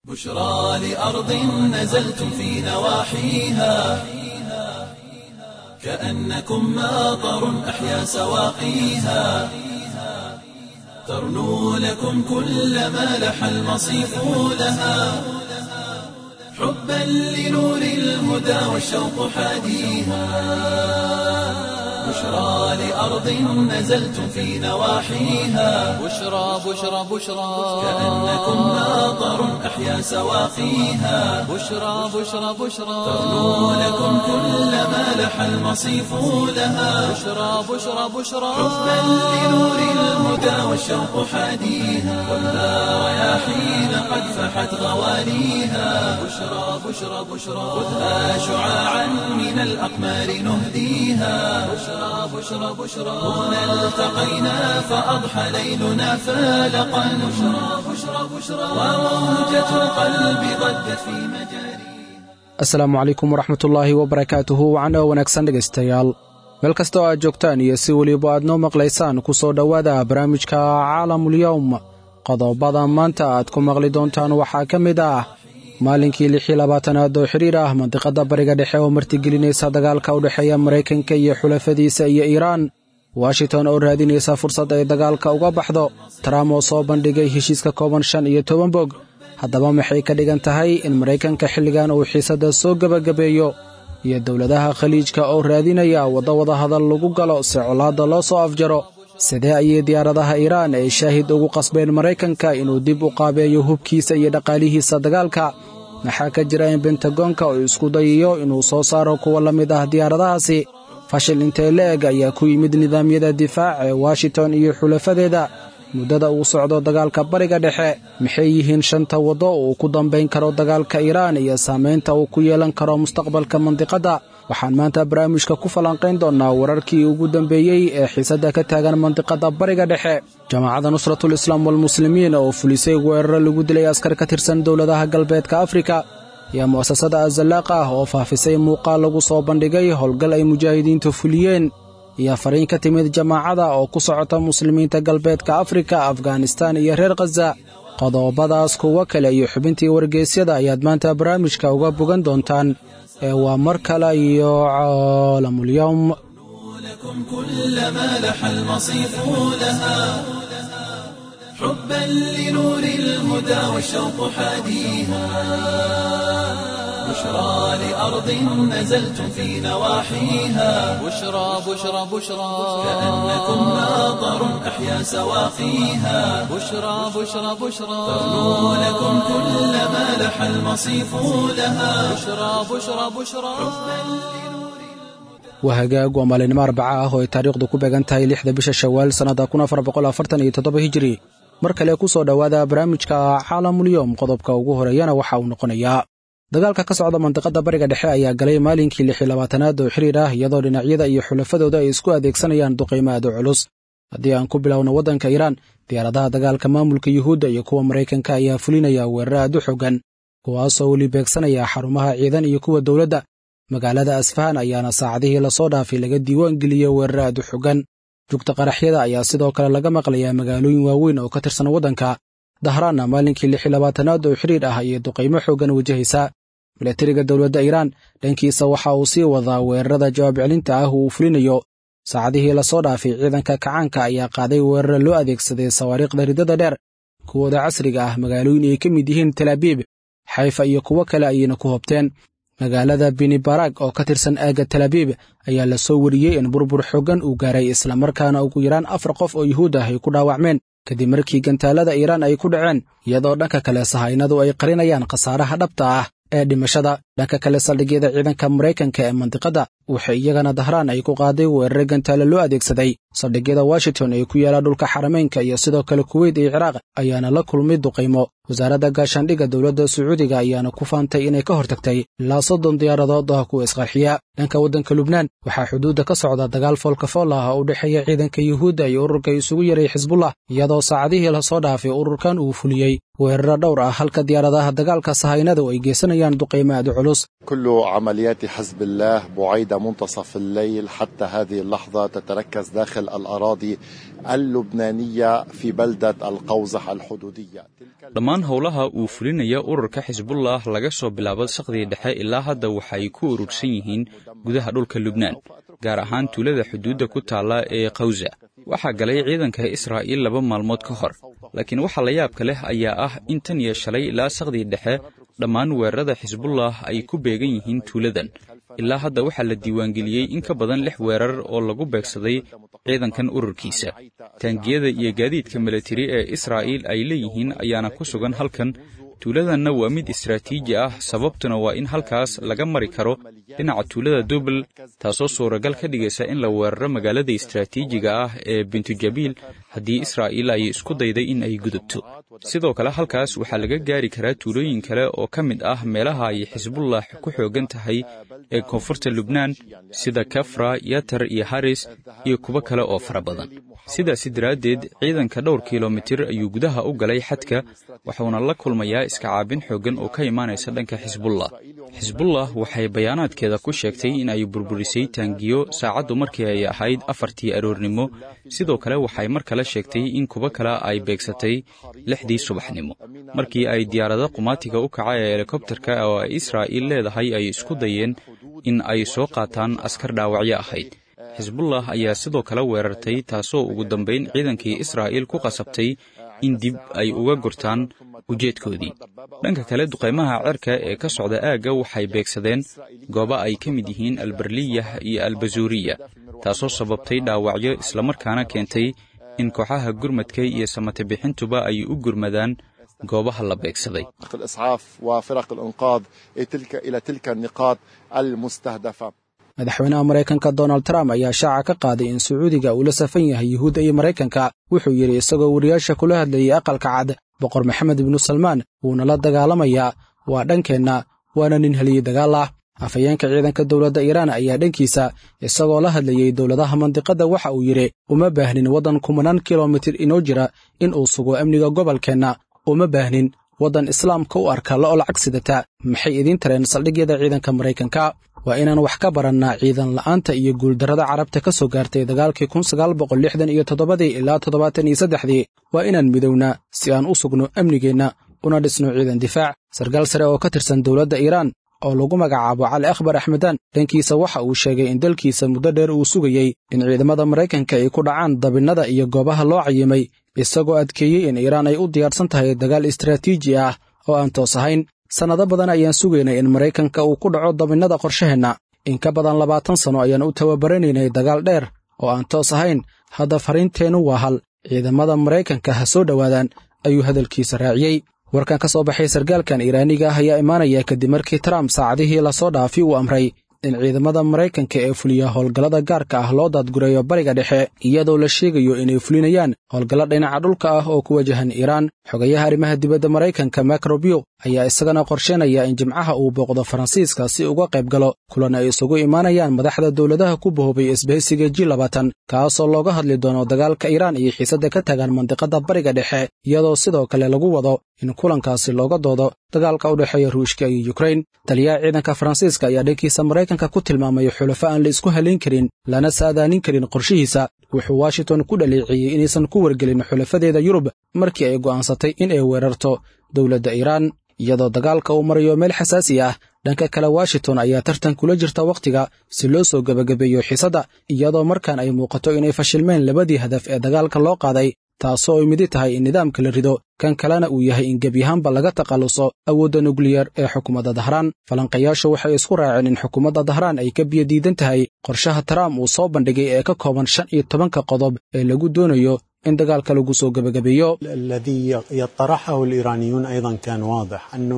بشرى لأرض نزلتم في نواحيها كأنكم ماطر أحيا سواقيها ترنو لكم كل ما لح المصيف لها حبا لنور الهدى والشوق حاديها بشرى لأرض نزلتم في نواحيها بشرى بشرى بشرى كأنكم ماطر أحيا سواقيها بشرى بشرى بشرى ترنو لكم كل ما لح المصيف لها بشرى بشرى بشرى حبا لنور الهدى والشوق حاديها والنار رياحين قد فحت غواليها بشرى بشرى بشرى خذها شعاعا من الأقمار نهديها بشرى بشرى بشرى هنا التقينا فأضحى ليلنا فالقا بشرى بشرى بشرى وموجة القلب ضجت في مجاريها asalaamu calaykum waraxmatullaahi wabarakaatuhu wacan oo wanaagsan dhegaystayaal meel kasta oo aad joogtaan iyo si weliba aad noo maqlaysaan ku soo dhowaada barnaamijka caalamulyowm qodobada maanta aad ku maqli doontaan waxaa ka mid ah maalinkii lixii labaatanaad oo xidhiir ah mandiqadda bariga dhexe oo martigelinaysa dagaalka u dhexeeya maraykanka iyo xulafadiisa iyo iiraan washington oo raadinaysa fursad ay dagaalka uga baxdo trump oo soo bandhigay heshiiska kooban shan iyo toban bog haddaba maxay ka dhigan tahay in maraykanka xilligan uu xiisadda soo gebagabeeyo iyo dowladaha khaliijka oo raadinaya waddo wadahadal lagu galo si colaadda loo soo afjaro sidee ayay diyaaradaha iiraan ay shaahid ugu qasbeen maraykanka inuu dib u qaabeeyo hubkiisa iyo dhaqaalihiisa dagaalka maxaa ka jira in bentagoonka uu isku dayayo inuu soo saaro kuwa la mid ah diyaaradahaasi fashil intee la-eg ayaa ku yimid nidaamyada difaac ee washington iyo xulafadeeda muddada uu socdo dagaalka bariga dhexe maxay yihiin shanta waddo uu ku dambayn karo dagaalka iiraan iyo saamaynta uu ku yeelan karo mustaqbalka mandiqadda waxaan maanta barnaamijka ku falanqayn doonnaa wararkii ugu dambeeyey ee xiisadda ka taagan mandiqadda bariga dhexe jamaacadda nusratul islaam walmuslimiin oo fulisay weeraro lagu dilay askar ka tirsan dowladaha galbeedka afrika iyo mu'asasada azalaaq ah oo faafisay muuqaal lagu soo bandhigay howlgal ay mujaahidiintu fuliyeen iyo fariin ka timid jamaacada oo ku socota muslimiinta galbeedka afrika afghanistaan iyo reer khaza qodobadaas kuwo kale iyo xubintii wargeysyada ayaad maanta barnaamijka uga bogan doontaan ee waa mar kale iyo caalamulyowm لكم كل ما لح المصيف لها حبا لنور الهدى والشوق حاديها بشرى لأرض نزلتم في نواحيها بشرى بشرى بشرى كأنكم ماطر أحيا سواقيها بشرى بشرى بشرى ترنو لكم كل ما لح المصيف لها بشرى بشرى بشرى waa hagaag waa maalinimo arbaca ah oo ay taariikhdu ku beegan tahay lixda bisha shawaal sannadda kun afar boqol afartan iyo toddoba hijiri mar kale ku soo dhowaada barnaamijka caalamulyoom qodobka ugu horeeyana waxa uu noqonayaa dagaalka ka socda mandiqadda bariga dhexe ayaa galay maalinkii lixi labaatanaad oo xiriir ah iyadoo dhinacyada iyo xulafadooda ay isku adeegsanayaan duqaymo aad u culus haddii aan ku bilowno waddanka iiraan diyaaradaha dagaalka maamulka yuhuudda iyo kuwa maraykanka ayaa fulinaya weeraro aad u xogan kuwaasoo weli beegsanaya xarumaha ciidan iyo kuwa dowladda magaalada asfahan ayaana saacadihii lasoo dhaafay laga diiwaan geliyey weeraro aad u xogan jugta qaraxyada ayaa sidoo kale laga maqlayaa magaalooyin waaweyn oo ka tirsan waddanka dahraanna maalinkii lixi labaatanaad oo xidhiir ah ayay duqaymo xooggan wajahaysaa milatariga dowladda iiraan dhankiisa waxa uu sii wadaa weerarada jawaab celinta ah uu fulinayo saacadihii lasoo dhaafay ciidanka kacaanka ayaa qaaday weeraro loo adeegsaday sawaariikhda riddada dheer kuwooda casriga ah magaalooyin ay ka mid yihiin talaabiib xayfa iyo kuwo kale ayayna ku hobteen magaalada binibarag oo ka tirsan aagga talaabiib ayaa la soo wariyey in burbur xooggan uu gaaray islamarkaana ugu yaraan afar qof oo yuhuud ah ay ku dhaawacmeen kadib markii gantaalada iiraan ay ku dhaceen iyadoo dhanka kale sahaynadu ay qarinayaan khasaaraha dhabta ah ee dhimashada dhanka kale saldhigyada ciidanka maraykanka ee mandiqadda waxay iyagana dahraan ay ku qaaday weerare gantaale loo adeegsaday saldhigyada washington ee ku yaala dhulka xarameynka iyo sidoo kale kuweyt iyo ciraaq ayaana la kulmay duqaymo wasaaradda gaashaandhigga dowladda sacuudiga ayaana ku faantay inay ka hortagtay ilaa soddon diyaaradood ah kuwa isqarxiya dhanka waddanka lubnaan waxaa xuduudda ka socda dagaal foolkafool ah oo u dhexeeya ciidanka yuhuudda iyo ururka isugu yaray xisbullah iyadoo saacadihii lasoo dhaafay ururkan uu fuliyey weeraro dhowr ah halka diyaaradaha dagaalka sahaynadu ay geysanayaan duqaymo aad u culus culus كل عمليات حزب الله بعيد منتصف الليل حتى هذه اللحظة تتركز داخل الأراضي اللبنانية في بلدة القوزح الحدودية dhammaan howlaha uu fulinaya ururka xisbullah laga soo bilaabo saqdii dhexe ilaa hadda waxay ku urursan yihiin gudaha dhulka lubnaan gaar ahaan tuulada xuduudda ku taalla ee kawsa waxaa galay ciidanka israa'iil laba maalmood ka hor laakiin waxa la yaabka leh ayaa ah in tan iyo shalay ilaa saqdii dhexe dhammaan weerarada xisbullah ay ku beegan yihiin tuuladan ilaa hadda waxaa la diiwaangeliyey in ka badan lix weerar oo lagu beegsaday ciidankan ururkiisa taangiyada iyo gaadiidka milatari ee israa'iil ay leeyihiin ayaana ku sugan halkan tuuladanna waa mid istaraatiiji ah sababtuna waa in halkaas laga mari karo dhinaca tuulada dubal taasoo suuragal ka dhigaysa in la weeraro magaalada istaraatiijiga ah ee bintujabiil haddii israa'iil ay isku dayday in ay gudubto sidoo kale halkaas waxaa laga gaari karaa tuulooyin kale oo ka mid ah meelaha ay xisbullah ku xoogan tahay ee koonfurta lubnaan sida kafra yatar iyo haris iyo kuwo kale oo fara badan sidaasi daraaddeed ciidanka dhowr kilomitir ayuu gudaha u galay xadka waxuuna la kulmayaa iska caabin xooggan oo ka imaanaysa dhanka xisbullah xisbullah waxay bayaanaadkeeda ku sheegtay in ay burburisay taangiyo saacaddu markii ay ahayd afartii aroornimo sidoo kale waxay mar kale sheegtay in kuwo kale ay beegsatay lixdii subaxnimo markii ay diyaarado qumaatiga u kaca ee helikobtarka oo ay israa'iil leedahay ay isku dayeen in ay soo qaataan askar dhaawacyo ahayd xisbullah ayaa sidoo kale weerartay taasoo ugu dambayn ciidankii israa'iil ku qasabtay in dib ay uga gurtaan ujeedkoodii dhanka kale duqaymaha cerka ee ka socda aagga waxay beegsadeen goobo ay ka mid yihiin albarliyah iyo albasuuriya taasoo sababtay dhaawacyo islamarkaana keentay in kooxaha gurmadka iyo samate bixintuba ay u gurmadaan goobaha la beegsaday الإسعاف وفرق الإنقاذ إلى تلك النقاط المستهدفة madaxweynaha maraykanka donald trump ayaa shaaca ka qaaday in sacuudiga uu la safan yahay yuhuudda iyo maraykanka wuxuu yidhi isagoo wariyaasha kula hadlayay aqalka cad boqor maxamed ibnu salmaan wuuna la dagaalamayaa waa dhankeenna waana nin heliyey dagaal ah afhayeenka ciidanka dowladda iiraan ayaa dhankiisa isagoo la hadlayey dowladaha mandiqadda waxa uu yidhi uma baahnin waddan kumanaan kilomitir inoo jira in uu sugo amniga gobolkeenna uma baahnin waddan islaamka u arka la olacag sidata maxay idiin tareen saldhigyada ciidanka maraykanka waa inaan wax ka barannaa ciidan la'aanta iyo guuldarrada carabta ka soo gaartay dagaalkii kun sagaal boqol lixdan iyo toddobadii ilaa toddobaatan iyo saddexdii waa inaan midownaa si aan u sugno amnigeenna una dhisno ciidan difaac sarkaal sare oo ka tirsan dowladda iiraan oo lagu magacaabo cali akhbar axmedaan dhankiisa waxa uu sheegay in dalkiisa muddo dheer uu sugayey in ciidamada maraykanka ay ku dhacaan dabinnada iyo goobaha loo cayimay isagoo adkeeyey in iiraan ay u diyaarsan tahay dagaal istaraatiiji ah oo aan toos ahayn sannado badan ayaan sugaynay in maraykanka uu ku dhaco dabinnada qorshaheenna in ka badan labaatan sanno ayaan u tababaranaynay dagaal dheer oo aan toos ahayn hadda fariinteennu waa hal ciidamada maraykanka ha soo dhowaadaan ayuu hadalkiisa raaciyey warkan ka soo baxay sarkaalkan iiraaniga ah ayaa imaanaya kadib markii trump saacadihii lasoo dhaafi uu amray in ciidamada maraykanka ee fuliya howlgallada gaarka ah loo daadgurayo bariga dhexe iyadoo la sheegayo inay fulinayaan howlgallo dhinaca dhulka ah oo ku wajahan iiraan xogayaha arrimaha dibadda maraykanka mak robio ayaa isagana qorsheynaya in jimcaha uu booqdo faransiiska si uga qayb galo kulan ay isugu imaanayaan madaxda dowladaha ku bahoobay isbahaysiga ji labaatan kaasoo looga hadli doono dagaalka iiraan iyo xiisadda ka tagaan mandiqadda bariga dhexe iyadoo sidoo kale lagu wado in kulankaasi looga doodo dagaalka u dhexeeya ruushka iyo yukrain taliyaha ciidanka faransiiska ayaa dhankiisa maraykanka ku tilmaamay xulafo aan la isku halayn karin lana saadaanin karin qorshihiisa wuxuu washington ku dhaleeceeyey inaysan ku wargelin xulafadeeda yurub markii ay go'aansatay in ay weerarto dowladda iiraan iyadoo dagaalka uu marayo meel xasaasi ah dhanka kale washington ayaa tartan kula jirta wakhtiga si loo soo gebagabeeyo xiisadda iyadoo markaan ay muuqato inay fashilmeen labadii hadaf ee dagaalka loo qaaday taasoo ay midi tahay in nidaamka la rido kan kalena uu yahay in gebyahaanba laga takhalluso awoodda nukliyar ee xukuumadda dahraan falanqayaashu waxay isku raaceen in xukuumadda dahraan ay ka biyo diidan tahay qorshaha trump uu soo bandhigay ee ka kooban shan iyo tobanka qodob ee lagu doonayo in dagaalka lagu soo gebagabeeyo الذي يطرحه الإيرانيون أيضا كان واضح أنه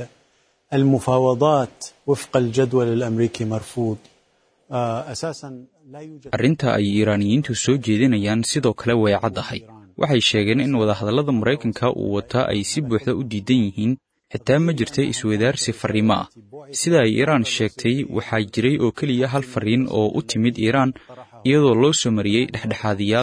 المفاوضات وفق الجدول الأمريكي مرفوض أساسا لا يوجد arrinta ay iiraaniyiintu soo jeedinayaan sidoo kale way caddahay waxay sheegeen in wadahadallada maraykanka uu wataa ay si buuxda u diidan yihiin xitaa ma jirta iswadaarsi farriimo ah sida ay iiraan sheegtay waxaa jiray oo keliya hal farriin oo u timid iiraan iyadoo loo soo mariyey dhexdhexaadiyaal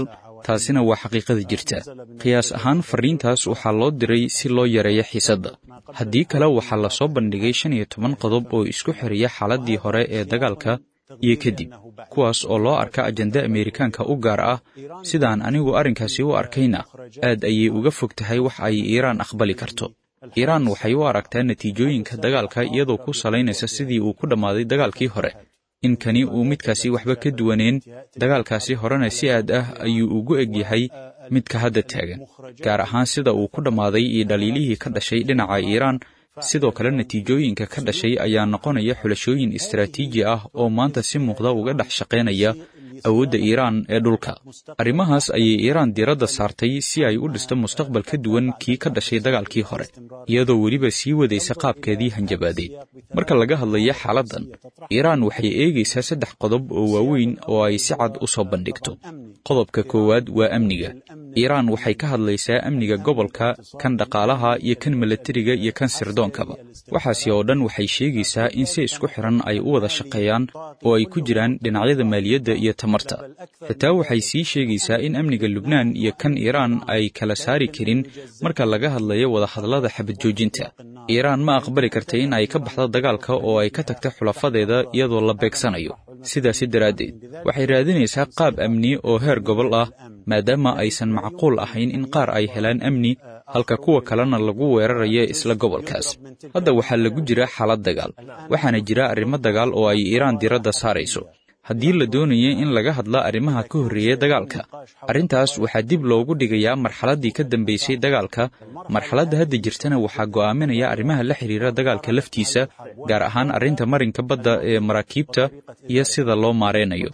taasina waa xaqiiqada jirta qiyaas ahaan farriintaas waxaa loo diray si loo yareeyo xiisadda haddii kale waxaa la soo bandhigay shan iyo toban qodob oo isku xiriya xaaladdii hore ee dagaalka iyo kadib kuwaas oo loo arka ajenda ameerikaanka u gaar ah sidaan anigu arrinkaasi u arkayna aad ayay uga fog tahay wax ay iiraan aqbali karto iiraan waxay u aragtaa natiijooyinka dagaalka iyadoo ku salaynaysa sidii uu ku dhammaaday dagaalkii hore in kani uu midkaasi waxba ka duwaneen dagaalkaasi horena si aad ah ayuu ugu eg yahay midka hadda taagan gaar ahaan sida uu ku dhammaaday iyo dhaliilihii ka dhashay dhinaca iiraan sidoo kale natiijooyinka ka dhashay ayaa noqonaya xulashooyin istaraatiiji ah oo maanta si muuqda uga dhex shaqaynaya awoodda iiraan ee dhulka arrimahaas ayay iiraan diiradda saartay si ay u dhisto mustaqbal ka duwan kii ka dhashay dagaalkii hore iyadoo weliba sii wadaysa qaabkeedii hanjabaadeed marka laga hadlayo xaaladdan iiraan waxay eegaysaa saddex qodob oo waaweyn oo ay si cad u soo bandhigto qodobka koowaad waa amniga iiraan waxay ka hadlaysaa amniga gobolka kan dhaqaalaha iyo kan milatariga iyo kan sirdoonkaba waxaasi oo dhan waxay sheegaysaa in si isku xiran ay u wada shaqeeyaan oo ay ku jiraan dhinacyada maaliyadda iyo tamarta xitaa waxay sii sheegaysaa in amniga lubnaan iyo kan iiraan ay kala saari karin marka laga hadlayo wadahadallada xabad joojinta iiraan ma aqbali karta in ay ka baxdo dagaalka oo ay ka tagta xulafadeeda iyadoo la beegsanayo sidaasi daraaddeed waxay raadinaysaa qaab amni oo heer gobol ah maadaama aysan macquul ahayn in qaar ay helaan amni halka kuwa kalena lagu weerarayo isla gobolkaas hadda waxaa lagu jira xaalad dagaal waxaana jira arrimo dagaal oo ay iiraan diradda saarayso haddii la doonaya in laga hadla arrimaha ka horreeya dagaalka arrintaas waxaa dib loogu dhigayaa marxaladdii ka dambaysay dagaalka marxaladda hadda jirtana waxaa go'aaminaya arrimaha la xidhiira dagaalka laftiisa gaar ahaan arrinta marinka badda ee maraakiibta iyo sida loo maaraynayo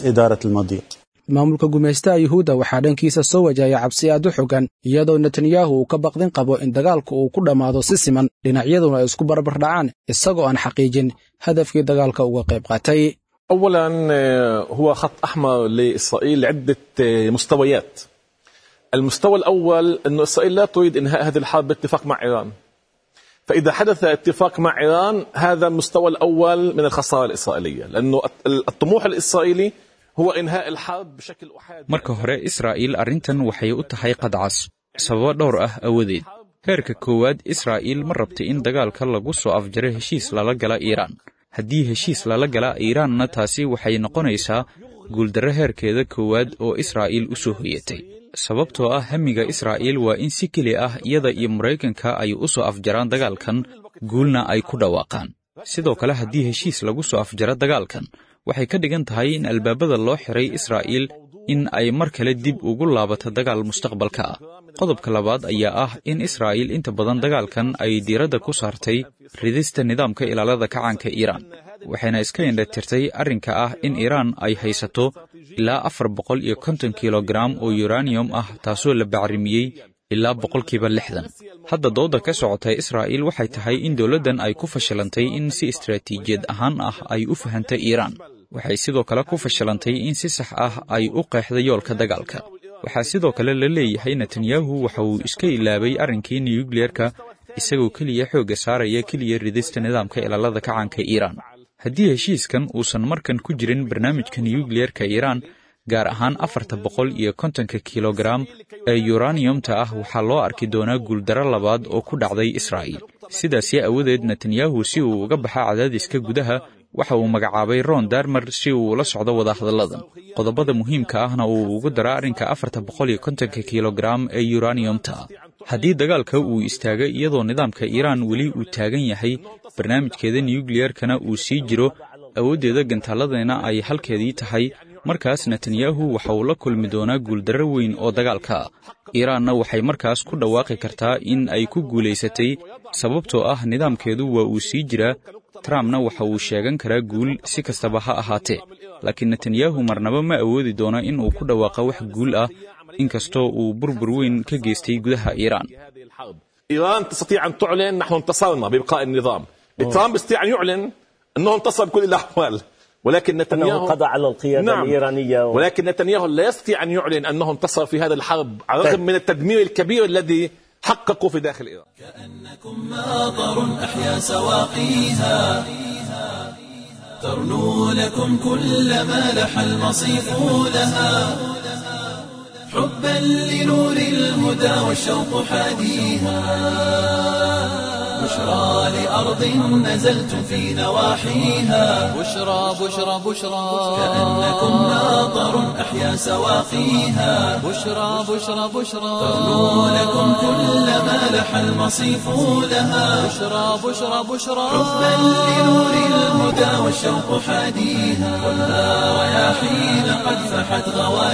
maamulka gumaystaha yuhuudda waxaa dhankiisa soo wajahaya cabsi aad u xogan iyadoo netanyahu uu ka baqdin qabo in dagaalku uu ku dhammaado si siman dhinacyaduna ay isku barbar dhacaan isagoo aan xaqiijin hadafkii dagaalka uga qayb qaatay اولا هو خط احمر لاسرائيل لعده مستويات المستوى الاول انه اسرائيل لا تريد انهاء هذه الحرب باتفاق مع ايران فاذا حدث اتفاق مع ايران هذا المستوى الاول من الخساره الاسرائيليه لانه الطموح الاسرائيلي هو انهاء الحرب بشكل احادي marka hore israa'iil arrintan waxay u tahay qadcas sababo dhowr ah awadeed heerka koowaad israa'iil ma rabta in dagaalka lagu soo afjaro heshiis lala gala iiraan haddii heshiis lala gala iiraanna taasi waxay noqonaysaa guuldarro heerkeeda koowaad oo israa'iil u soo hoyatay sababtoo ah hamiga israa'iil waa in si keli ah iyada iyo maraykanka ay u soo afjaraan dagaalkan guulna ay ku dhawaaqaan sidoo kale haddii heshiis lagu soo afjaro dagaalkan waxay ka dhigan tahay in albaabada loo xiray israa'iil in ay mar kale dib ugu laabato dagaal mustaqbalka ah qodobka labaad ayaa ah in israa'iil inta badan dagaalkan ay diiradda ku saartay ridista nidaamka ilaalada kacaanka iiraan waxayna iska indhatirtay arrinka ah in iiraan ay haysato ilaa afar boqol iyo konton kilogaram oo yuraniyum ah taasoo la bacrimiyey ilaa boqolkiiba lixdan hadda dooda ka socota israa'iil waxay tahay in dowladdan ay ku fashilantay in si istaraatiijiyad ahaan ah ay u fahantay iiraan waxay sidoo kale ku fashilantay in si sax ah ay u qeexda yoolka dagaalka waxaa sidoo kale la leeyahay netanyahu waxa uu iska ilaabay arrinkii nuyukliyerka isagoo keliya xoogga saaraya keliya ridista nidaamka ilaalada kacaanka iiraan haddii heshiiskan uusan markan ku jirin barnaamijka nuyukliyerka iiraan gaar ahaan afarta boqol iyo kontonka kilogaram ee yuraniyumta ah waxaa loo arki doonaa guuldarro labaad oo ku dhacday israa'iil sidaasi awadeed netanyahu si uu uga baxa cadaadiska gudaha waxa uu magacaabay ron darmer si uu ula socdo wadahadalladan qodobada muhiimka ahna uu ugu dara arrinka afarta boqol iyo kontonka kilogaram ee yuraniyumta ah haddii dagaalka uu istaagay iyadoo nidaamka iiraan weli uu taagan yahay barnaamijkeeda nuyukliyerkana uu sii jiro awooddeeda gantaaladana ay halkeedii tahay markaas netanyahu waxa uu la kulmi doonaa guuldarro weyn oo dagaalka ah iiraanna waxay markaas ku dhawaaqi kartaa in ay ku guulaysatay sababtoo ah nidaamkeedu waa uu sii jiraa trumpna waxa uu sheegan karaa guul si kastaba ha ahaatee laakiin netanyahu marnaba ma awoodi doono in uu ku dhawaaqo wax guul ah inkastoo uu burbur weyn ka geystay gudaha iiraan ايران تستطيع ان تعلن نحن انتصرنا بابقاء النظام ترامب يستطيع ان يعلن انه انتصر بكل الاحوال ولكن نتنياهو أنه قضى على القيادة نعم. الإيرانية و... ولكن نتنياهو لا يستطيع ان يعلن انه انتصر في هذا الحرب على الرغم طيب. من التدمير الكبير الذي حققه في داخل ايران ماطر أحيا سواقيها ترنو لكم كل ما لح المصيف لها حبا لنور الهدى والشوق حاديها بشرى لأرض نزلتم في نواحيها بشرى بشرى بشرى كأنكم ناظر أحيا سواقيها بشرى بشرى بشرى تغنو لكم كل ما لح المصيف لها بشرى بشرى بشرى حبا لنور الهدى والشوق حاديها خذها رياحين قد فحت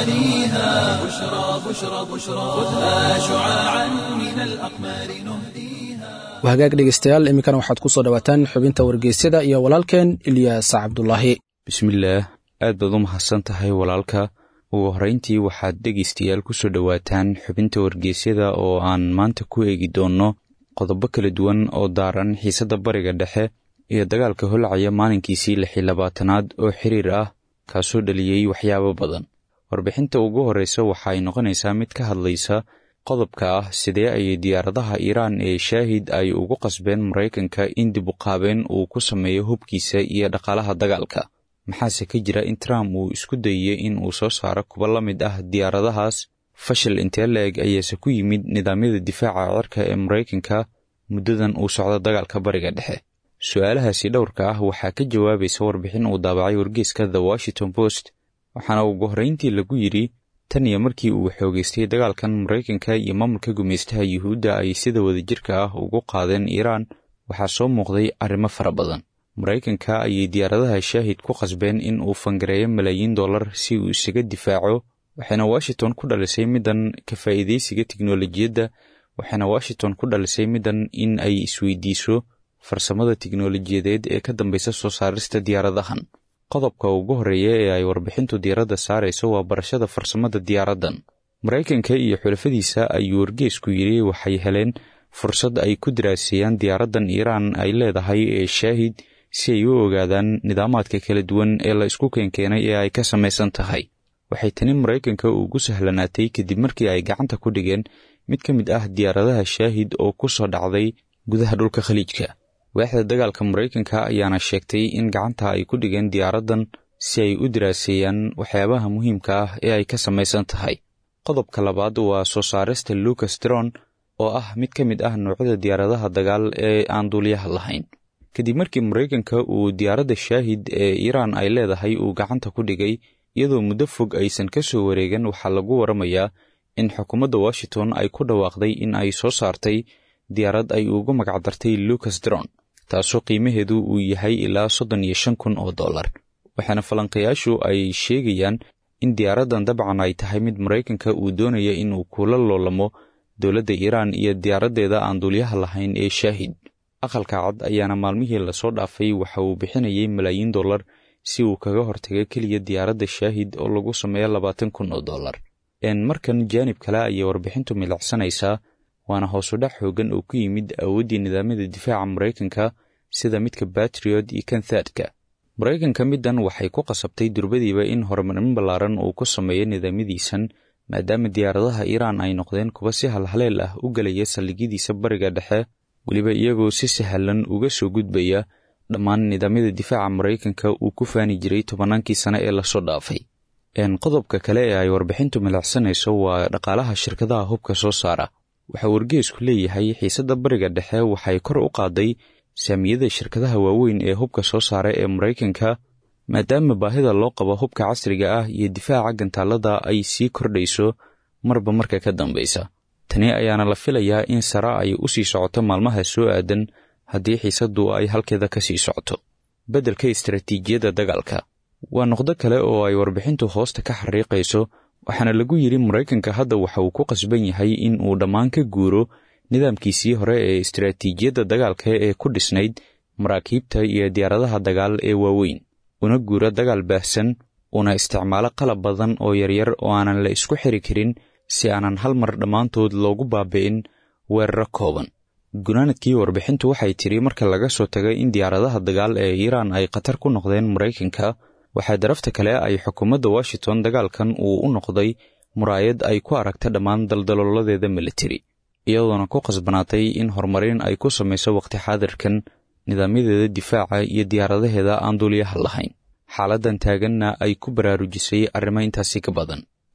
غواليها بشرى بشرى بشرى خذها شعاعا من الأقمار نهديها wahagaag dhegaystayaal iminkana waxaad ku soo dhowaataan xubinta wargeysyada iyo walaalkeen ilyaas cabdulaahi bismillaah aad baad u mahadsan tahay walaalka ugu horrayntii waxaad dhegaystayaal ku soo dhowaataan xubinta wargeysyada oo aan maanta ku eegi doonno qodobo kala duwan oo daaran xiisadda bariga dhexe iyo dagaalka holcaya maalinkiisii lix iyo labaatanaad oo xiriir ah kaasoo dhaliyey waxyaabo badan warbixinta ugu horreysa waxa ay noqonaysaa mid ka hadlaysa qodobka ah sidee ayay diyaaradaha iiraan ee shaahid ay ugu qasbeen maraykanka in dib u qaabeen uu ku sameeyo hubkiisa iyo dhaqaalaha dagaalka maxaase ka jira in trump uu isku dayey in uu soo saaro kuwa la mid ah diyaaradahaas fashil intee la-eg ayaase ku yimid nidaamyada difaaca cirka ee maraykanka muddadan uu socdo dagaalka bariga dhexe su-aalahaasi dhowrka ah waxaa ka jawaabaysa warbixin uu daabacay wargeyska the washington post waxaana ugu horrayntii lagu yidhi tan iyo markii uu xoogeystay dagaalkan maraykanka iyo maamulka gumaystaha yuhuudda ay sida wadajirka ah ugu qaadeen iiraan waxaa soo muuqday arrimo fara badan maraykanka ayay diyaaradaha shaahid ku qasbeen in uu fangareeyo malaayiin dollar si uu isaga difaaco waxayna washington ku dhalisay middan ka faa'iidaysiga tiknolojiyadda waxayna washington ku dhalisay middan in ay isweydiiso farsamada tiknolojiyadeed ee ka dambaysa soo saarista diyaaradahan qodobka ugu horreeya ee ay warbixintu diyaaradda saarayso waa barashada farsamada diyaaraddan maraykanka iyo xulafadiisa ayuu wargeesku yidhi waxay heleen fursad ay ku daraaseeyaan diyaaraddan iiraan ay leedahay ee shaahid si ay u ogaadaan nidaamaadka kala duwan ee la isku keenkeenay ee ay ka samaysan tahay waxay tani maraykanka ugu sahlanaatay kadib markii ay gacanta ku dhigeen mid ka mid ah diyaaradaha shaahid oo ku soo dhacday gudaha dhulka khaliijka waaxda dagaalka maraykanka ayaana sheegtay in gacanta ay ku dhigeen diyaaraddan si ay u daraaseeyaan waxyaabaha muhiimka ah ee ay ka samaysan tahay qodobka labaad waa soo saarista lucas tron oo ah mid ka mid ah noocyada diyaaradaha dagaal ee aan duuliyaha lahayn kadib markii maraykanka uu diyaaradda shaahid ee iiraan ay leedahay uu gacanta ku dhigay iyadoo muddo fog aysan ka soo wareegan waxaa lagu waramayaa in xukuumadda washington ay ku dhawaaqday in ay soo saartay diyaarad ay ugu magacdartay lucas dron taasoo qiimaheedu uu yahay ilaa soddon iyo shan kun oo dollar waxaana falanqayaashu ay sheegayaan in diyaaraddan dabcan ay tahay mid maraykanka uu doonaya inuu kula loolamo dowladda iiraan iyo diyaaraddeeda aan duulyaha lahayn ee shaahid aqalka cad ayaana maalmihii lasoo dhaafay waxa uu bixinayay malaayiin dollar si uu kaga hortago keliya diyaaradda shaahid oo lagu sameeyo labaatan kun oo dollar markan jaanib kale ayay warbixintu milacsanaysaa waana hoosudhac xoogan oo ku yimid awooddii nidaamyada difaaca maraykanka sida midka batriot iyo kanthadka maraykanka middan waxay ku qasabtay durbadiiba in horumarin ballaaran uu ku sameeyo nidaamyadiisan maadaama diyaaradaha iiraan ay noqdeen kuwa si halhaleel ah u gelaya saldhigyadiisa bariga dhexe weliba iyagoo si sahlan uga soo gudbaya dhammaan nidaamyada difaaca maraykanka uu ku faani jiray tobannaankii sane ee lasoo dhaafay qodobka kale ee ay warbixintu milacsanayso waa dhaqaalaha shirkadaha hubka soo saara waxaa wargeesku leeyahay xiisadda bariga dhexe waxay kor u qaaday saamiyada shirkadaha waaweyn ee hubka soo saara ee maraykanka maadaama baahida loo qabo hubka casriga ah iyo difaaca gantaalada ay sii kordhayso marba marka ka dambaysa tani ayaana la filayaa in sare ay u sii socoto maalmaha soo aadan haddii xiisaddu ay halkeeda ka sii socoto beddelka istaraatiijiyadda dagaalka waa noqdo kale oo ay warbixintu hoosta ka xariiqayso waxaana lagu yidhi maraykanka hadda waxa uu ku qasban yahay in uu dhammaan ka guuro nidaamkiisii hore ee istaraatiijiyadda dagaalka ee ku dhisnayd maraakiibta iyo diyaaradaha dagaal ee waaweyn una guuro dagaal baahsan una isticmaalo qalab badan oo yaryar oo aanan la isku xiri karin si aanan hal mar dhammaantood loogu baabi'in weeraro kooban gunaanadkii warbixintu waxay tidhi marka laga soo tagay in diyaaradaha dagaal ee iiraan ay khatar ku noqdeen maraykanka waxaa darafta kale ay xukuumadda washington dagaalkan uu u noqday muraayad ay ku aragta dhammaan daldalooladeeda militari iyadoona ku khasbanaatay in horumarin ay ku samayso waqti xaadirkan nidaamyadeeda difaaca iyo diyaaradaheeda aan duuliyaha lahayn xaaladdan taaganna ay ku baraarujisay arrimo intaasi ka badan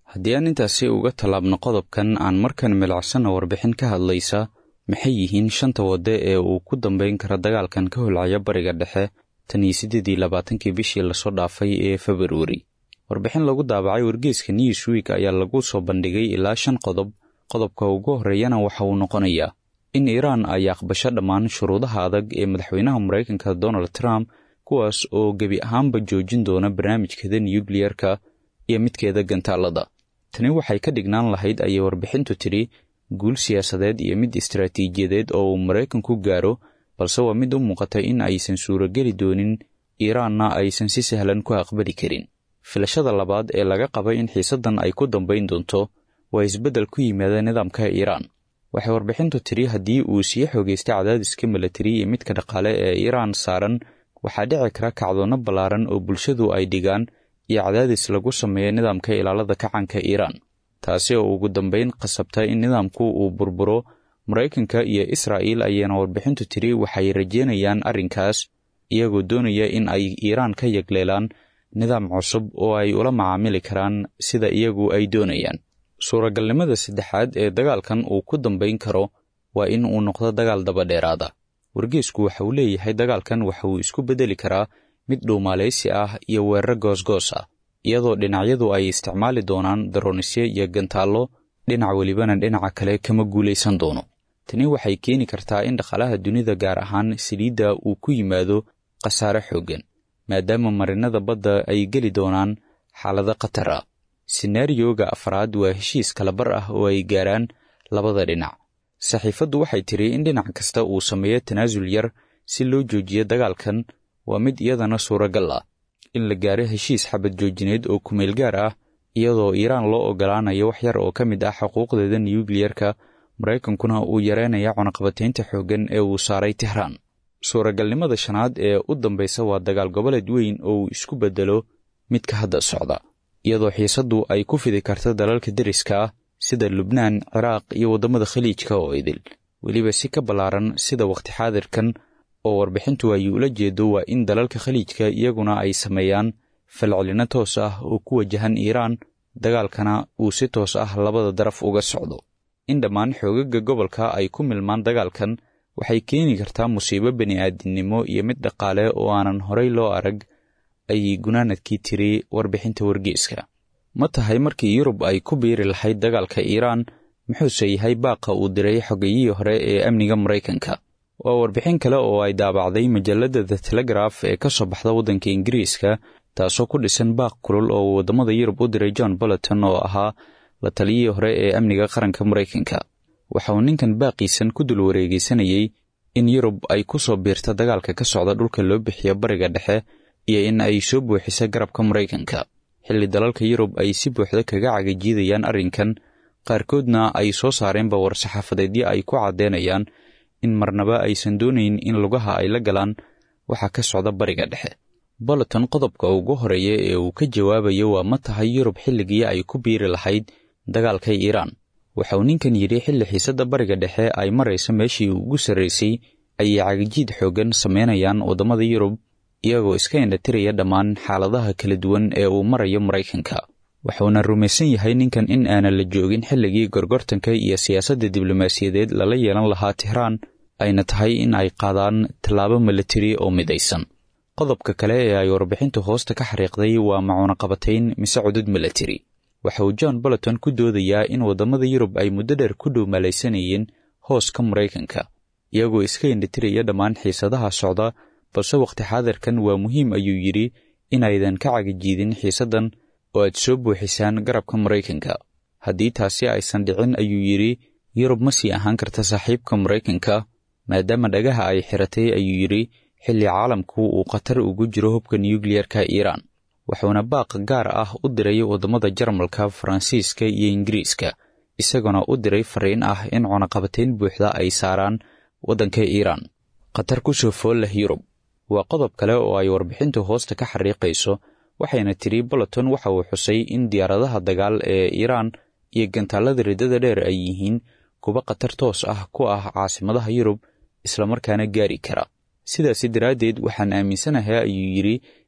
haddii aan intaasi uga tallaabno qodobkan aan markan milacsanna warbixin ka hadlaysa maxay yihiin shanta wadde ee uu ku dambayn kara dagaalkan ka holcaya bariga dhexe tan iyo siddeed iyo labaatankii bishii lasoo dhaafay ee februari warbixin lagu daabacay wargeeska newsweek ayaa lagu soo bandhigay ilaa shan qodob qodobka ugu horreeyana waxa uu noqonayaa in iiraan ay aqbasho dhammaan shuruudaha adag ee madaxweynaha maraykanka donald trump kuwaas oo gebi ahaanba joojin doona barnaamijkeeda nuyukliyerka iyo midkeeda gantaalada tani waxay ka dhignaan lahayd ayay warbixintu tidhi guul siyaasadeed iyo mid istaraatiijiyadeed oo uu maraykanku gaaro balse waa mid u muuqata in aysan suurogeli doonin iiraanna aysan si sahlan ku aqbali karin filashada labaad ee laga qaba in xiisaddan ay ku dambayn doonto waa isbeddel ku yimaada nidaamka iiraan waxay warbixintu tidhi haddii uu sii xoogaystay cadaadiska milatari iyo midka dhaqaale ee iiraan saaran waxaa dhici kara kacdoonno ballaaran oo bulshadu ay dhigaan iyo cadaadis lagu sameeyo nidaamka ilaalada kacanka iiraan taasi oo ugu dambayn qasabta in nidaamku uu burburo maraykanka iyo israa'iil ayaana warbixintu tidhi waxay rajeynayaan arrinkaas iyagoo doonaya in ay iiraan ka yagleelaan nidaam cusub oo ay ula macaamili karaan sida iyagu ay doonayaan suuragalnimada saddexaad ee dagaalkan uu ku dambayn karo waa in uu noqdo dagaal dabadheeraada wargeesku waxa uu leeyahay dagaalkan waxa uu isku beddeli karaa mid dhuumaalaysi ah iyo weeraro goosgoos ah iyadoo dhinacyadu ay isticmaali doonaan daroonisyo iyo gantaallo dhinac welibana dhinaca kale kama guulaysan doono tani waxay keeni kartaa in dhaqaalaha dunida gaar ahaan saliidda uu ku yimaado khasaare xooggan maadaama marinada badda ay geli doonaan xaalado khatar ah senaariyoga afraad waa heshiis kalabar ah oo ay gaaraan labada dhinac saxiifaddu waxay tidhi in dhinac kasta uu sameeyo tanaasul yar si loo joojiyo dagaalkan waa mid iyadana suuragal ah in la gaaro heshiis xabad joojineed oo kumeel gaar ah iyadoo iiraan loo ogolaanayo wax yar oo ka mid ah xuquuqdeeda nuyukliyerka maraykankuna uu yareynaya cunaqabataynta xooggan ee uu saaray tehraan suuragalnimada shanaad ee u dambaysa waa dagaal goboleed weyn oo uu isku beddelo midka hadda socda iyadoo xiisaddu ay ku fidi karta dalalka deriska ah sida lubnaan ciraaq iyo waddamada khaliijka oo idil weliba si ka ballaaran sida wakhti xaadirkan oo warbixintu ay ula jeedo waa in dalalka khaliijka iyaguna ay sameeyaan falcelino toos ah oo ku wajahan iiraan dagaalkana uu si toos ah labada daraf uga socdo in dhammaan xoogaga gobolka ay ku milmaan dagaalkan waxay keeni kartaa musiibo bini'aadinimo iyo mid dhaqaale oo aanan horay loo arag ayay gunaanadkii tiri warbixinta wargeeska ma tahay markii yurub ay ku biiri lahayd dagaalka iiraan muxuuse yahay baaqa uu diray xogayihii hore ee amniga maraykanka waa warbixin kale oo ay daabacday majalladda the telegraf ee ka soo baxda waddanka ingiriiska taasoo ku dhisan baaq kulul oo uu waddamada yurub u diray john bolleton oo ahaa la taliyihii hore ee amniga qaranka maraykanka waxa uu ninkan baaqiisan ku dul wareegeysanayey in yurub ay ku soo biirta dagaalka ka socda dhulka loo bixiyo bariga dhexe iyo in ay soo buuxisa garabka maraykanka xilli dalalka yurub ay si buuxda kaga cagajiidayaan arrinkan qaarkoodna ay soo saareenba war-saxaafadeedyo ay ku caddeynayaan in marnaba aysan doonayn in lugaha ay la galaan waxa ka socda bariga dhexe bolleton qodobka ugu horeeya ee uu ka jawaabayo waa ma tahay yurub xilligii ay ku biiri lahayd dagaalka iiraan waxa uu ninkan yidhi xilli xiisadda bariga dhexe ay maraysa meeshii ugu sarraysay ayay cagajiid xooggan samaynayaan waddamada yurub iyagoo iska indhatiraya dhammaan xaaladaha kala duwan ee uu marayo maraykanka wuxuuna rumaysan yahay ninkan in aanan la joogin xilligii gorgortanka iyo siyaasadda diblomaasiyadeed lala yeelan lahaa tehraan ayna tahay in ay qaadaan tallaabo milatari oo midaysan qodobka kale ee ay warbixintu hoosta ka xariiqday waa macuunaqabatayn mise cudud milatari waxa uu john bolleton ku doodayaa in waddamada yurub ay muddo dheer ku dhow malaysanayeen hooska maraykanka iyagoo iska indhatiraya dhammaan xiisadaha socda balse wakhti xaadirkan waa muhiim ayuu yidhi inaydan ka cagajiidin xiisaddan oo aad soo buuxisaan garabka maraykanka haddii taasi aysan dhicin ayuu yidhi yurub ma sii ahaan karta saaxiibka maraykanka maadaama dhagaha ay xiratay ayuu yidhi xilli caalamku uu khatar ugu jiro hubka nuyukliyerka iiraan wuxuuna baaq gaar ah u diray waddamada jarmalka faransiiska iyo ingiriiska isaguna u diray fariin ah in cunaqabatayn buuxda ay saaraan waddanka iiraan khatar ku soo fool leh yurub waa qodob kale oo ay warbixintu hoosta ka xariiqayso waxayna tidhi bolleton waxa uu xusay in diyaaradaha dagaal ee iiraan iyo gantaallada riddada dheer ay yihiin kuwa khatar toos ah ku ah caasimadaha yurub islamarkaana gaari kara sidaasi daraaddeed waxaan aaminsanahay ayuu yidhi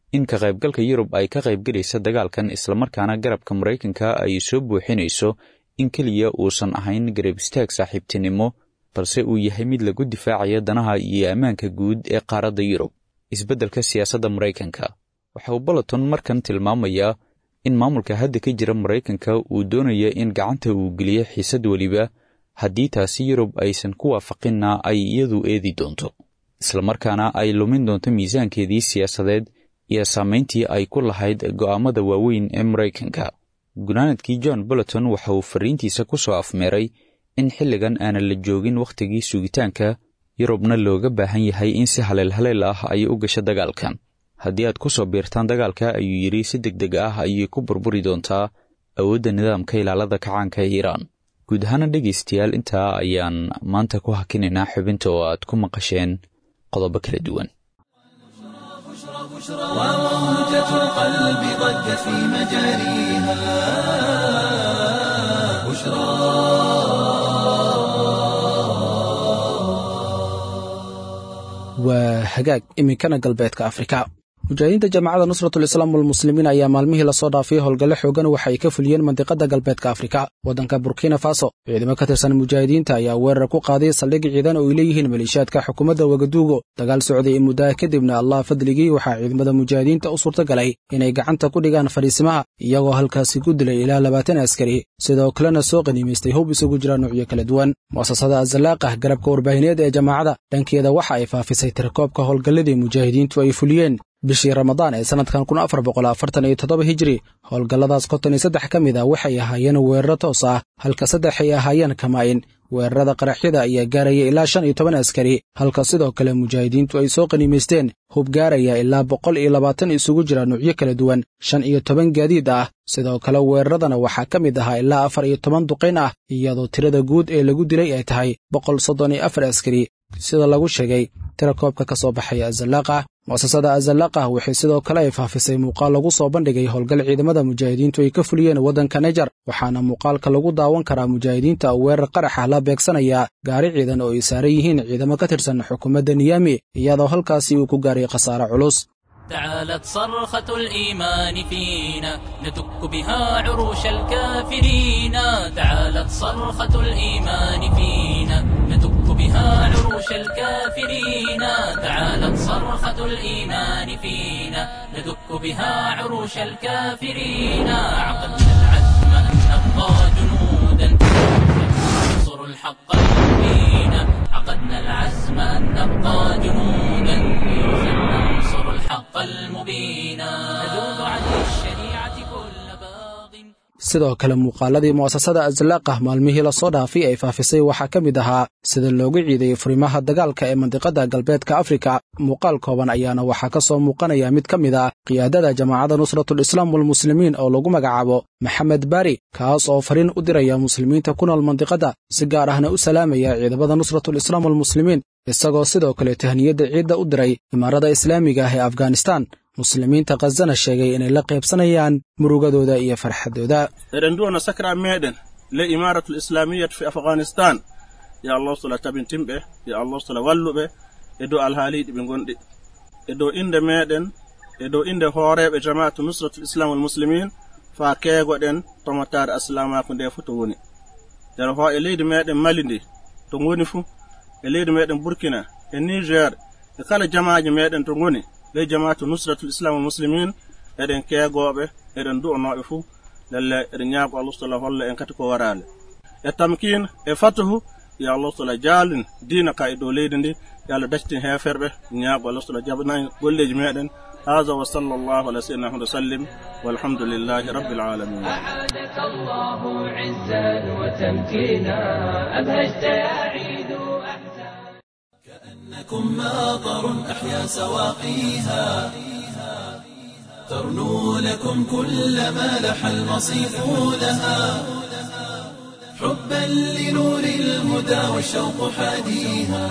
in ka qaybgalka yurub ay ka qaybgelaysa dagaalkan islamarkaana garabka maraykanka ay soo buuxinayso in keliya uusan ahayn garab istaag saaxiibtinimo balse uu yahay mid lagu difaacaya danaha iyo ammaanka guud ee qaaradda yurub isbeddelka siyaasadda maraykanka waxa uu balaton markan tilmaamayaa in maamulka hadda ka jira maraykanka uu doonaya in gacanta uu geliyo xiisad weliba haddii taasi yurub aysan ku waafaqinna ay iyadu eedi doonto islamarkaana ay lumin doonto miisaankeedii siyaasadeed iyo saamayntii ay ku lahayd go'aamada waaweyn ee maraykanka gunaanadkii john boloton waxa uu fariintiisa ku soo afmeeray in xilligan aanan la joogin wakhtigii sugitaanka yurubna looga baahan yahay in si haleel haleel ah ay u gasho dagaalkan haddii aad ku soo biirtaan dagaalka ayuu yidhi si deg deg ah ayay ku burburi doontaa awoodda nidaamka ilaalada kacaanka ee iiraan guud ahaana dhegaystayaal intaa ayaan maanta ku hakinaynaa xubinta oo aad ku maqasheen qodobo kala duwan وموجة القلب ضجت في مجاريها بشرى waa hagaag iminkana galbeedka afrika mujaahidiinta jaamacadda nusratulislaam walmuslimiin ayaa maalmihii lasoo dhaafay howlgalle xoogan waxa ay ka fuliyeen mandiqadda galbeedka afrika waddanka burkina faso ciidamo ka tirsan mujaahidiinta ayaa weerar ku qaaday saldhig ciidan oo ay leeyihiin maleeshiyaadka xukuumadda wagaduugo dagaal socday ee muddaha kadibna allah fadligii waxaa ciidamada mujaahidiinta u suurtagalay inay gacanta ku dhigaan fadhiisimaha iyagoo halkaasi ku dilay ilaa labaatan askari sidoo kalena soo qaniimaystay hub isugu jira nuucyo kala duwan mu'asasada azalaaqah garabka warbaahineed ee jaamacadda dhankeeda waxa ay faafisay tirakoobka howlgalladii mujaahidiintu ay fuliyeen bishii ramadaan ee sannadkan kun afar boqol afartan iyo toddoba hijiri howlgalladaas konton iyo saddex ka mid a waxay ahaayeen weeraro toos ah halka saddex ay ahaayeen kamaa'in weerarada qaraxyada ayaa gaaraya ilaa shan iyo toban askari halka sidoo kale mujaahidiintu ay soo qaniimaysteen hub gaaraya ilaa boqol iyo labaatan isugu jira nuucyo kala duwan shan iyo toban gaadiid ah sidoo kale weeraradana waxaa ka mid ahaa ilaa afar iyo toban duqayn ah iyadoo tirada guud ee lagu dilay ay tahay boqol soddon iyo afar askari sida lagu sheegay tirakoobka ka soo baxaya azalaaqah mu'asasada azalaaqah waxay sidoo kale ay faafisay muuqaal lagu soo bandhigay howlgal ciidamada mujaahidiintu ay ka fuliyeen waddanka nejar waxaana muuqaalka lagu daawan karaa mujaahidiinta weerar qaraxa la beegsanaya gaari ciidan oo ay saaran yihiin ciidamo ka tirsan xukuumadda niyami iyadoo halkaasi uu ku gaaray khasaare culus تعالت صرخة الإيمان فينا ندك بها عروش الكافرين تعالت صرخة الإيمان فينا ندك بها عروش الكافرين تعالت صرخة الإيمان فينا ندك بها عروش الكافرين عقدنا العزم أن نبقى جنودا ننصر الحق المبين عقدنا العزم أن نبقى جنودا ننصر الحق المبين نذوب عن الشريعة كل باغ sidoo kale muuqaaladii mu'asasada azalaaqah maalmihii lasoo dhaafay ay faafisay waxaa ka mid ahaa sida loogu ciiday furimaha dagaalka ee mandiqadda galbeedka afrika muuqaal kooban ayaana waxaa ka soo muuqanaya mid ka mid ah qiyaadada jamaacadda nusratulislaam walmuslimiin oo lagu magacaabo maxamed bari kaas oo fariin u diraya muslimiinta ku nool mandiqadda si gaar ahna u salaamaya ciidamada nusratulislaam walmuslimiin isagoo sidoo kale tahniyadda ciidda u diray imaarada islaamiga ah ee afghanistan muslimiinta khazana sheegay inay la qaybsanayaan murugadooda iyo farxadooda eɗen duwana sakra meɗen le imaratul islamiyat fi afghanistan ya allah sola tabintinɓe ya allah sola walluɓe e dow alhaaliɗi ɓe gonɗi e dow inde meɗen e dow inde hooreɓe jama'atu nusratul islam wal muslimin fa keegoɗen tomotare aslamaku nde fuu to woni nder ho e leydi meɗen mali ndi to goni fuu e leydi meɗen burkina e niger e kala jamaji meɗen to goni be jama'atu nusratul islam wal muslimin eɗen keegoɓe eɗen du'anoɓe fuu lalle eɗen ñaago allah taala holla en kati ko warale e tamkin e fatuhu yo allah taala jaalin dina ka e dow leydi ndi yo allah dactin heferɓe ñaago allah taala jabanayi golleji meɗen هذا وصلى الله على سيدنا محمد وسلم والحمد لله رب العالمين أعادك الله عزا وتمكينا أبهجت يا عيد أحزان كأنكم ماطر أحيا سواقيها ترنو لكم كل ما لح المصيف لها حبا لنور الهدى والشوق حاديها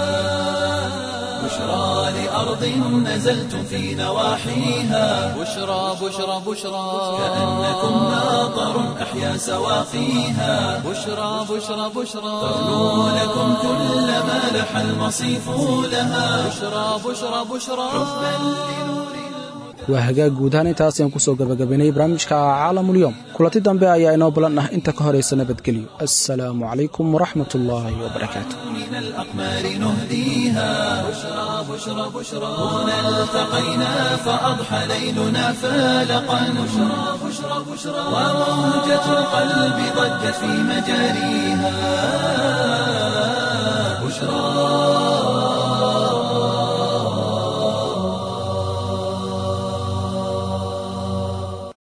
بشرى لأرض نزلتم في نواحيها بشرى بشرى بشرى كأنكم ماطر أحيا سواقيها بشرى بشرى بشرى ترنو لكم كل ما لح المصيف لها بشرى بشرى بشرى waa hagaag guud ahaan intaas ayaan kusoo gabagabaynay barnaamijka caalamulyoom kulanti dambe ayaa inoo balan ah inta ka horaysa nabadgelyo assalaamu calaykum waraxmat ullaahi wabarakaatu من الأقمار نهديها بشرى بشرى بشرى هنا التقينا فأضحى ليلنا فالقا بشرى بشرى بشرى وموجة القلب ضجت في مجاريها بشرى